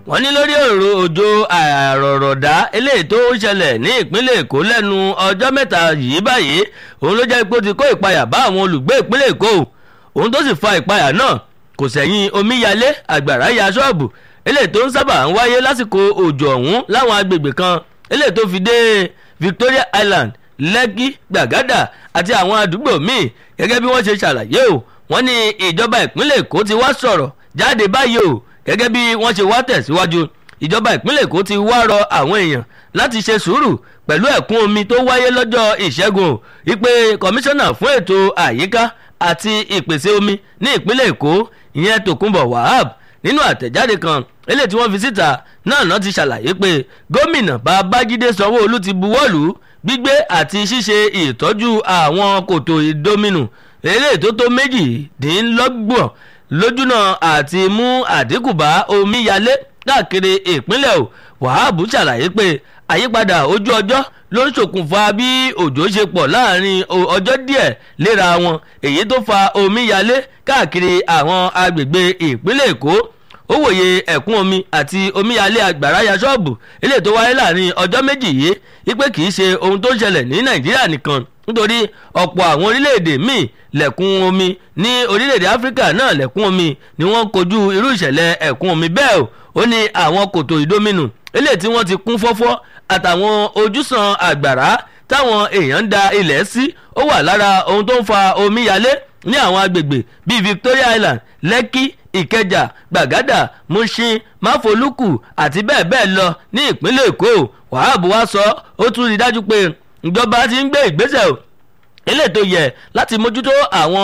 wọ́n ní lórí ọ̀rọ̀ òjò àrọ̀rọ̀dá eléyìí tó ń ṣẹlẹ̀ ní ìpínlẹ̀ èkó lẹ́nu ọjọ́ mẹ́ta yìí báyìí òun ló jẹ́ pé ó ti kó ìpayà bá àwọn olùgbé ìpínlẹ̀ èkó òun tó sì fa ìpayà náà kò sẹ́yìn omíyalé àgbàrá ya ṣọ́ọ̀bù eléyìí tó ń sábà ń wáyé lásìkò òjò ọ̀hún láwọn agbègbè kan eléyìí tó fi dé Victoria Island Lẹ́kí Gbàgádà àti àwọn àdúgbò míì gẹ́gẹ́ bí wọ́n ṣe ṣàlàyé o wọ́n ní ìjọba ìpínlẹ̀ èkó ti wá sọ̀rọ̀ jáde báyìí o gẹ́gẹ́ bí wọ́n ṣe wá tẹ̀síwájú ìjọba ìpínlẹ̀ èkó ti wá rọ àwọn èèyàn láti ṣe sùúrù pẹ̀lú ẹ̀kún omi tó wáyé lọ́jọ́ ìṣẹ́gun ìpè kọmíṣánná fún ètò àyíká àti ìpèsè omi ní ìpínlẹ̀ èkó ìyẹn tòkunbọ̀ wahab nínú àtẹ̀jáde kan eléyìí tí wọ́n fi síta náà náà ti ṣàlàyé pé gómìnà babájídé sanwó-olú ti buwọ́lù gbígbé àti ṣíṣe ìtọ́jú àwọn kòtò ìdominù eléyìí tó tó méjìdínlọ́gbọ̀n lójúnà àti mú àdínkù bá omíyalé káàkiri ìpínlẹ̀ o wàhábù ṣàlàyé pé àyípadà ojú ọjọ́ ló ń ṣokùnfà bí òjò ṣe pọ̀ láàrin ọjọ́ díẹ̀ léra wọn èyí tó fa omíyalé káàkiri àwọn agbègbè ìpínlẹ̀ èkó ó wòye ẹ̀kún omi àti omíyalé àgbàrá ya ṣọ́ọ̀bù eléyìí tó wáyé láàrin ọjọ́ méjì yìí wípé kì í ṣe ohun tó ń ṣẹlẹ̀ ní nàìjíríà nìkan nítorí ọ̀pọ̀ àwọn orílẹ̀-èdè míì lẹ̀kún omi ní orílẹ̀-èdè áfíríkà náà lẹ̀kún omi ni wọ́n kojú irú ìṣẹ̀lẹ̀ ẹ̀kún omi bẹ́ẹ̀ o ó ní àwọn kòtò ìdominù eléyìí tí wọ́n ti kún fọ́fọ́ àtàwọn ojúsàn àgbàrá táwọn èèyàn ń da ilẹ̀ sí ó wà lára ohun tó ń fa omíyalé ní àwọn agbègbè bíi Victoria Island Lẹ́kí Ìkẹjà Gbàgádà Mushin Máfolúkù àti bẹ́ẹ̀ bẹ́ẹ̀ lọ ní ìpínlẹ̀ Èkó Wàhábù wá sọ ó tún rí dájú pé ìjọba ti ń gbé ìgbésẹ̀ o eléyìí tó yẹ láti mójútó àwọn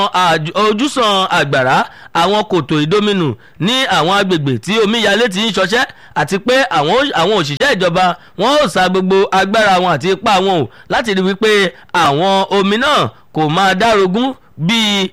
ojúsàn àgbàrá àwọn kòtò ìdominù ní àwọn agbègbè tí omíyalé ti ń ṣọṣẹ́ àti pé àwọn àwọn òṣìṣẹ́ ìjọba wọn ò sa gbogbo agbára wọn àti ipá wọn o láti rí wípé àwọn omi náà kò máa dárogún bíi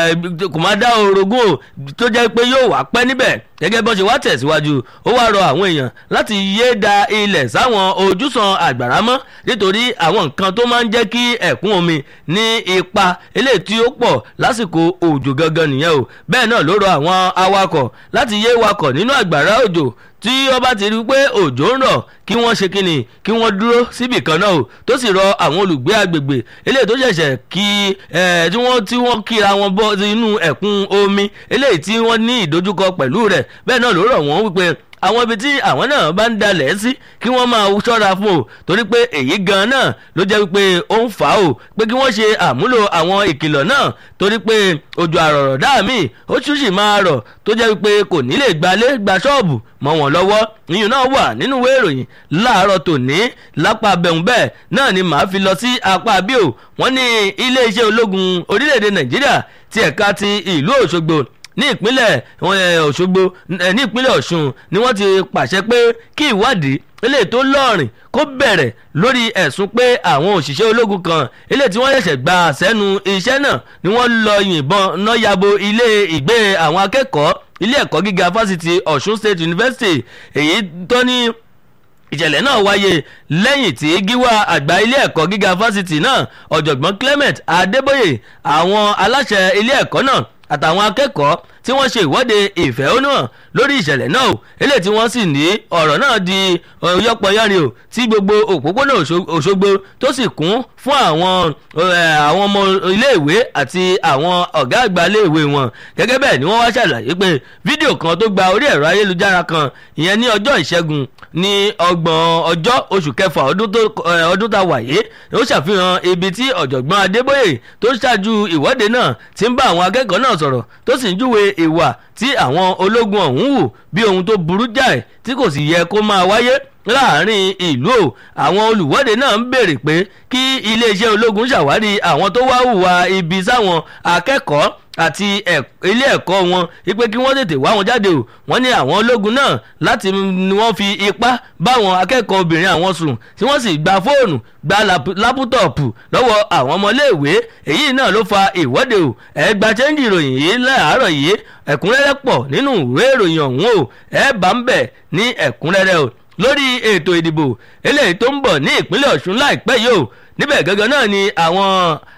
kò máa dá orogún o tó jẹ́ pé yóò wá pẹ́ níbẹ̀ gẹ́gẹ́ bó ṣe wá tẹ̀síwájú ó wá rọ àwọn èèyàn láti yéé da ilẹ̀ sáwọn ojúsàn àgbàrá mọ́ nítorí àwọn nǹkan tó máa ń jẹ́ kí ẹ̀kún omi ní ipa eléyìí tí ó pọ̀ lásìkò òjò gangan nìyẹn o bẹ́ẹ̀ náà ló rọ àwọn awakọ̀ láti yéé wakọ̀ nínú àgbàrá òjò tí wọ́n bá ti rí i pé òjò ń rọ̀ kí wọ́n ṣe kínni kí wọ́n dúró síbì kan náà o tó sì rọ àwọn olùgbé agbègbè eléyìí tó ṣẹ̀ṣẹ̀ kí tí wọ́n tí wọ́n kíra wọn bọ́ inú ẹ̀kún omi eléyìí tí wọ́n ní ìdojúkọ pẹ̀lú rẹ̀ bẹ́ẹ̀ náà ló rọ̀ wọ́n wípé àwọn ibi tí àwọn náà bá ń dalẹ̀ sí kí wọ́n máa ṣọ́ra fún o torí pé èyí gan náà ló jẹ́ wípé ó ń fà á o pé kí wọ́n ṣe àmúlò àwọn ìkìlọ̀ náà torí pé òjò àrọ̀rọ̀dá mi ó tún sì máa rọ̀ tó jẹ́ wípé kò ní lè gbalé gba ṣọ́ọ̀bù mọ́ wọn lọ́wọ́ ìyún náà wà nínú ìwé ìròyìn láàárọ̀ tòní lápá bẹ̀rùn bẹ́ẹ̀ náà ni màá fi lọ sí apá bíò wọ́n ní iléeṣẹ́ ológun orílẹ̀-èdè nàìjíríà ti ẹ̀ka ti ìlú òṣogbo ní ìpínlẹ̀ Òṣogbo ní ìpínlẹ̀ Ọ̀ṣun ni wọ́n ti pàṣẹ pé kí ìwádìí eléyìí tó lọ́ọ̀rìn kó bẹ̀rẹ̀ lórí ẹ̀sùn pé àwọn òṣìṣẹ́ ológun kan eléyìí tí wọ́n ṣẹ̀ṣẹ̀ gba sẹ́nu iṣẹ́ náà ni wọ́n lọ yìnbọn náà yabo ilé ìgbé àwọn akẹ́kọ̀ọ́ ilé ẹ̀kọ́ gíga fásitì Ọ̀ṣun State University èyí tó ní ìṣẹ̀lẹ̀ náà wáyé lẹ́yìn tí gíwá àgbà ilé ẹ̀kọ́ gíga fásitì náà ọ̀jọ̀gbọ́n Clement Adébóyè àwọn aláṣẹ ilé ẹ̀kọ́ náà àtàwọn akẹ́kọ̀ọ́ tí wọ́n ṣe ìwọ́de ìfẹ̀hónúhàn lórí ìṣẹ̀lẹ̀ náà o eléyìí tí wọ́n sì ní ọ̀rọ̀ náà di yọpọyọrin o tí gbogbo òpópónà Òṣogbo tó sì kún fún àwọn àwọn ọmọ iléèwé àti àwọn ọ̀gá àgbà iléèwé wọn gẹ́gẹ́ bẹ́ẹ̀ ni wọ́n wá ṣàlàyé pé fídíò kan tó gba orí ẹ̀rọ ayélujára kan ìyẹn ní ọjọ́ ìṣẹ́gun ní ọgbọ̀n ọjọ́ oṣù kẹfà ọdún tá a wà yé ó ṣàfihàn ibi tí ọ̀jọ̀gbọ́n Adébóyè tó ṣáájú ìwọ́de náà ti ń bá àwọn akẹ́kọ̀ọ́ náà sọ̀rọ̀ tó sì ń júwe ìwà tí àwọn ológun ọ̀hún hù bí ohun tó burú jáì tí kò sì yẹ kó máa wáyé láàrin ìlú o àwọn olùwọ́de náà ń béèrè pé kí iléeṣẹ́ ológun ṣàwárí àwọn tó wá hùwà ibi sáwọn akẹ́kọ̀ọ́ àti ilé ẹ̀kọ́ wọn wípé kí wọ́n tètè wá wọn jáde o wọ́n ní àwọn ológun náà láti ni wọ́n fi ipá báwọn akẹ́kọ̀ọ́ obìnrin àwọn sùn tí wọ́n sì gba fóònù gba lápútọ̀pù lọ́wọ́ àwọn ọmọléèwé èyí náà ló fa ìwọ́de o ẹ gba chẹ́ńjì ìròyìn yìí láàárọ̀ yìí ẹ̀kúnrẹ́rẹ́ pọ̀ nínú ìwé ìròyìn ọ̀hún o ẹ bá ń bẹ̀ ní ẹ̀kúnrẹ́rẹ́ o lórí ètò ìdìbò eléyìí tó ń bọ̀ ní ìpínlẹ̀ Ọ̀ṣun láìpẹ́ yìí o níbẹ̀ gangan náà ni àwọn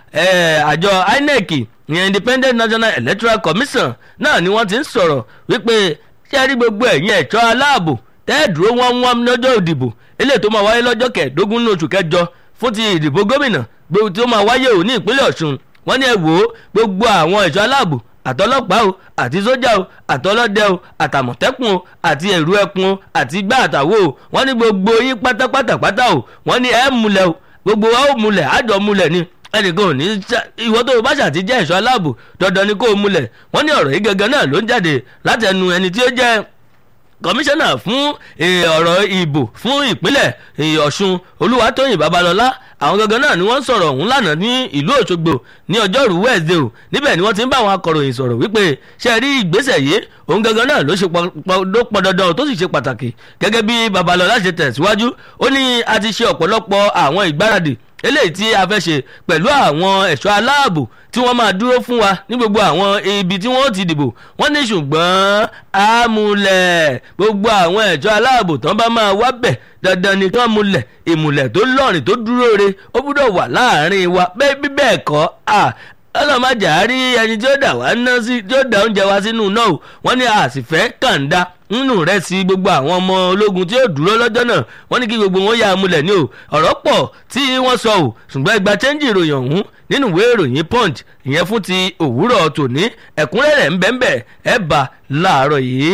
àjọ INEC ìyẹn Independent National Electoral Commission náà ni wọ́n ti ń sọ̀rọ̀ wípé ṣé rí gbogbo ẹ̀yin ẹ̀ṣọ́ aláàbò tẹ́ẹ̀dúró wọ́n wọ́n lọ́jọ́ ìdìbò eléyìí tó máa wáyé lọ́jọ́ kẹẹ̀ẹ́dógún ní oṣù kẹjọ fún ti ìdìbò gómìnà gbogbo tí ó máa wáyé ò ní ìpínlẹ̀ ọ̀ṣun wọ́n ní ẹ wò ó gbogbo àwọn ẹ̀ṣọ́ aláàbò àtọlọ́pàá o àti sójà o àtọlọ́dẹ o àtàmọ̀tẹ́kùn o àti ẹ̀rú ẹkùn o àti igbá àtàwọ̀ o wọ́n ní gbogbo yín pátápátá pátá o wọ́n ní ẹ múlẹ̀ o gbogbo wa ó múlẹ̀ àjọ múlẹ̀ ni ẹnìkan ò ní ìwọ tó o bá ṣàti jẹ́ ẹ̀ṣọ́ aláàbò dandan ni kó o múlẹ̀ wọ́n ní ọ̀rọ̀ yìí gangan náà ló ń jáde látẹnu ẹni tí ó jẹ́ kọmíṣánná fún ọ̀rọ̀ ìbò fún ìpínlẹ̀ ọ̀ṣun olúwatóyìn babalọ́lá àwọn gangan náà ni wọ́n sọ̀rọ̀ ọ̀hún lánàá ní ìlú òṣogbo ní ọjọ́rú wednesday o níbẹ̀ ni wọ́n ti ń bá àwọn akọ̀ròyìn sọ̀rọ̀ wípé ṣe rí ìgbésẹ̀ yìí òun gangan náà ló ṣe pọn dandan tó sì ṣe pàtàkì gẹ́gẹ́ bí babalọ́lá ṣe tẹ̀síwájú ó ní a ti ṣe ọ̀pọ̀lọpọ̀ àwọn ìgbáradì eléyìí tí a fẹ́ ṣe pẹ̀lú àwọn ẹ̀ṣọ́ aláàbò tí wọ́n máa dúró fún wa ní gbogbo àwọn ibi tí wọ́n ti dìbò wọ́n ní ṣùgbọ́n àmúlẹ̀ gbogbo àwọn ẹ̀ṣọ́ aláàbò tán bá máa wá bẹ̀ dandan ni kán múlẹ̀ ìmùlẹ̀ tó lọ́rìn tó dúró re ó gbúdọ̀ wà láàrin wa bẹ́ẹ̀ bí bẹ́ẹ̀ kọ́ ọlọ́màjà rí ẹni tí ó dà wá ná sí tí ó dà oúnjẹ wá sínú náà wọ́n ní àsìfẹ́ kàńdá nínú rẹ̀ sí gbogbo àwọn ọmọ ológun tí ó dúró lọ́jọ́ náà wọ́n ní kí gbogbo wọn yà á múlẹ̀ ní o ọ̀rọ̀ pọ̀ tí wọ́n sọ o ṣùgbọ́n ẹgbà chẹ́ńjì ìròyìn ọ̀hún nínú ìwé ìròyìn punch ìyẹn fún ti òwúrọ̀ tòní ẹ̀kúnrẹ́rẹ́ ń bẹ́ẹ̀ bẹ́ẹ̀ ẹ̀ bá láàárọ̀ yìí.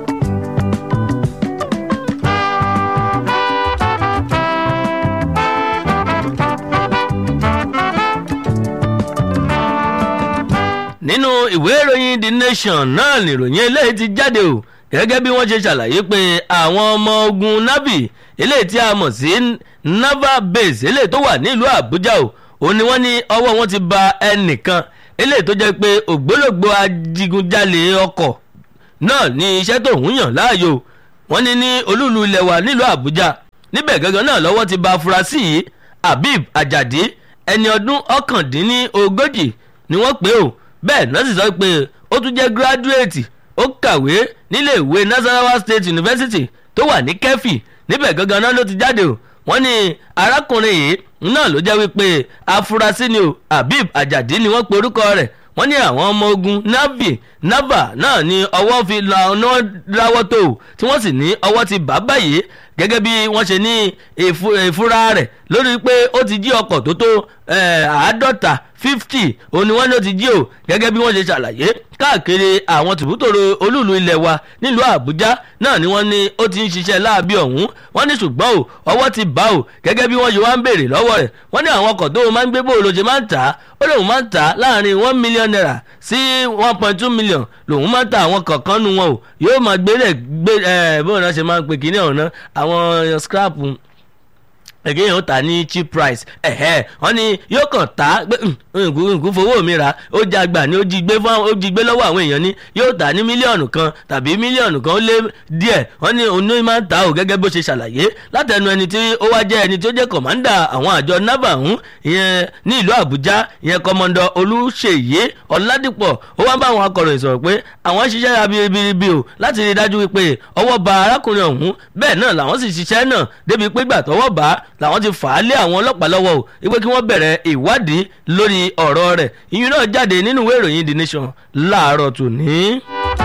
nínú ìwé ìròyìn the nation náà nìròyìn eléyìí ti jáde o gẹ́gẹ́ bí wọ́n ṣe ṣàlàyé pé àwọn ọmọ ogun navy eléyìí tí a mọ̀ sí naval base eléyìí tó wà nílùú àbújá o òun ni wọ́n ní ọwọ́ wọn ti ba ẹnìkan eléyìí tó jẹ́ pé ògbólógbò adigunjalè ọkọ̀ náà ní iṣẹ́ tó ń yàn láàyò wọ́n ní ní olúùlú ilẹ̀ wa nílùú àbújá níbẹ̀ gangan náà lọ́wọ́ ti ba afurasí yìí habib ajadi ẹni ọdún ọ̀kàndínlógójì ni wọ́n pè ó bẹ́ẹ̀ náà sì sọ pé ó tún jẹ́ gíráduéètì ó kàwé nílé ìwé nasarawa state university tó wà ní kẹfì níbẹ̀ gangan náà ló ti jáde o wọ́n ní arákùnrin yìí náà ló jẹ́ wípé afurasí ni o habib ajadi ni wọ́n pe orúkọ rẹ̀ wọ́n ní àwọn ọmọ ogun navy nava náà ní ọwọ́ fi lọ́nà ráwọ́ tó o tí wọ́n sì ní ọwọ́ ti bá báyìí gẹ́gẹ́ bí wọ́n ṣe ní ìfura rẹ̀ lórí pé ó ti jí ọkọ̀ tó tó àádọ́ta fifty òun ni wọ́n ló ti jí o gẹ́gẹ́ bí wọ́n ṣe ṣàlàyé káàkiri àwọn tìbútòrò olúùlú ilẹ̀ wa nílùú àbújá náà ni wọ́n ní ó ti ń ṣiṣẹ́ láabi ọ̀hún wọ́n ní ṣùgbọ́n o ọwọ́ ti bá o gẹ́gẹ́ bí wọ́n ṣe wá ń béèrè lọ́wọ́ rẹ̀ wọ́n ní àwọn ọkọ̀ tó o máa ń gbé bó o ló ṣe máa ń tà á ó lóun máa ń tà á láàrin one million naira sí one point two million lòun máa ń ta àwọn kọ̀ọ̀kan nu wọn o yóò máa gbé rẹ̀ gbé ẹ̀ bóun náà ṣe máa ń pè kíní ọ̀hún náà àwọn scrap ẹ̀gẹ́ yẹn ó tà ní cheap price ẹ̀hẹ́ wọ́n ní yóò kàn tá nkú fowó mi rà ó já gbà ní ó jí gbé fún ó jí gbé lọ́wọ́ àwọn èèyàn ní yóò tà ní mílíọ̀nù kan tàbí mílíọ̀nù kan ó lé díẹ̀ wọ́n ní òun ní máa ń ta ò gẹ́gẹ́ bó ṣe ṣàlàyé látẹnu ẹni tí ó wá jẹ́ ẹni tí ó jẹ́ kọ̀mándà àwọn àjọ nava ọ̀hún ìyẹn ní ìlú àbújá ìyẹn kọ́mọndọ̀ olùṣèyí ọ̀làdìpọ̀ ó wá bá àwọn akọ̀ròyìn sọ̀rọ̀ pé àwọn ṣiṣẹ́ abiribiribi o láti rí i dájú wípé ọwọ́ ba arákùnrin ọ̀hún bẹ́ẹ̀ náà làwọn sì ṣiṣẹ́ náà débi pé gbà tọwọ́ bá làwọn ti fà á lé àwọn ọlọ́pàá lọ́wọ́ o wípé kí wọ́n bẹ̀rẹ̀ ìwádìí lórí ọ̀rọ̀ rẹ̀ ìyún náà jáde nínú ìwé ìròyìn the nation láàárọ̀ tòní.